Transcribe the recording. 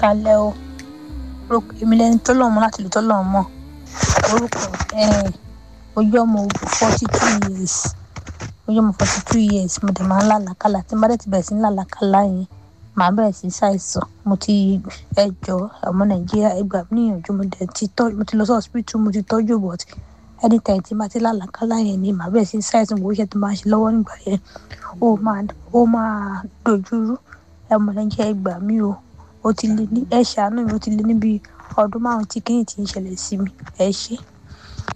kalẹ̀ o orúkọ èmi lẹni tó lọ́mọ láti lè tó lọ́mọ orúkọ ojú ọmọ forty two years ojú ọmọ forty two years mo dẹ̀ máa ń lálàkàlà tí n bá dẹ̀ ti bẹ̀rẹ̀ sí ní lálàkàlà yẹn màá bẹ̀rẹ̀ sí ṣàìsàn mo ti ẹjọ́ ọmọ nàìjíríà ẹgbà mí níyànjú mo dẹ̀ ti tọ́ mo ti lọ sí hospital mo ti tọ́jú but anytime tí n bá ti lálàkàlà yẹn ni màá bẹ̀rẹ̀ sí ní ṣàìsàn gbogbo iṣẹ́ tí màá ṣe lọ́wọ́ nígbà yẹn ó máa ó máa dojúrú ọmọ nàìjíríà ẹgbà mí o ó ti lé ní ẹ ṣàánú mi ó ti lé níbi ọdún márùn tí kìíní ti ń ṣẹlẹ̀ sí mi ẹ ṣé.